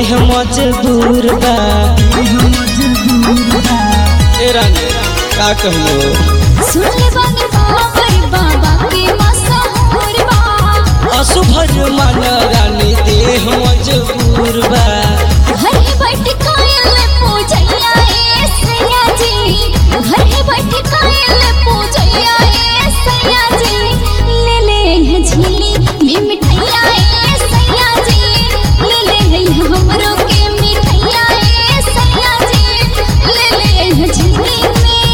देह मजबूर बा ए रानी का कहियो सुनले बानी बाबर बाबा के मशहूर बा असुभज मन रानी देह मजबूर बा घर ही बैठ कायल पूजैया ए सैया जी घर ही बैठ कायल पूजैया ए सैया जी ले ले है झीली में मिठाइया ए सैया जी ले ले है हमरो के मिठाइया ए सैया जी ले ले है झीली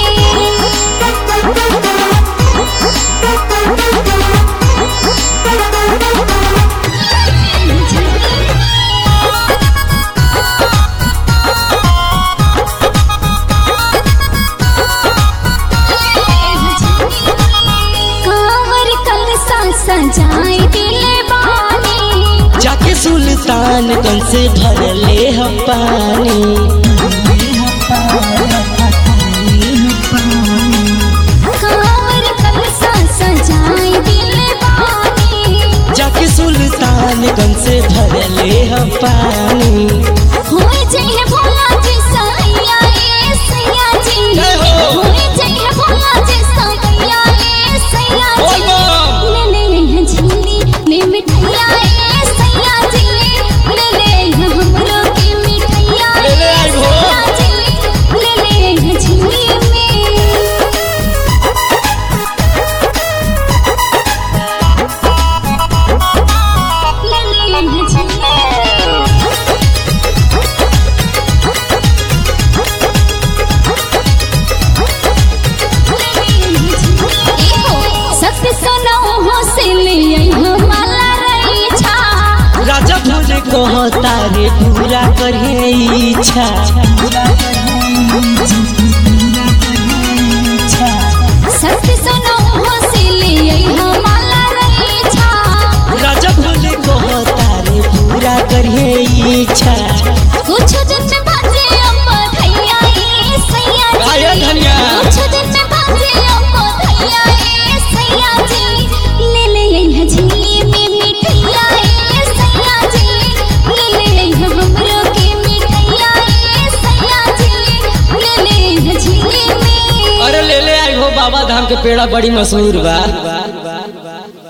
कांवर कलसा सजाए दिले बानी जाके सुल्तान गंज से भरले हम पानी कांवर कलसा सजाए दिले बानी जाके सुल्तान गंज से भरले हम पानी होए जइहे भोला जी सैया ए सैया जी जय हो। होए जइहे भोला जी सैया ए सैया बोल जी बम। ले ले है झीली में मिठाइया ए सैया जी ले ले है हमरो के मिठाइया ले ले आई हो। सैया जी ले ले है झीली में ले ले है झीली सत्य सुनो हो से ले आई हम माला रही छा राजा भोज को तारे पूरा करे इच्छा सत्य सुनो हो से ले आई हम माला रही छा राजा भोज को तारे पूरा करे इच्छा कुछ दिन में बाजे अम्मा धैया ए सैया आया जी धनिया। कुछ दिन में बाजे अम्मा धैया ए सैया जी ले ले आई है झीली में मिठाइया ए सैया जी ले ले आई है हमरो के मिठाइया ए सैया जी ले ले आई है झीली में अरे ले ले आई हो बाबा धाम के पेड़ा बड़ी मशहूर बा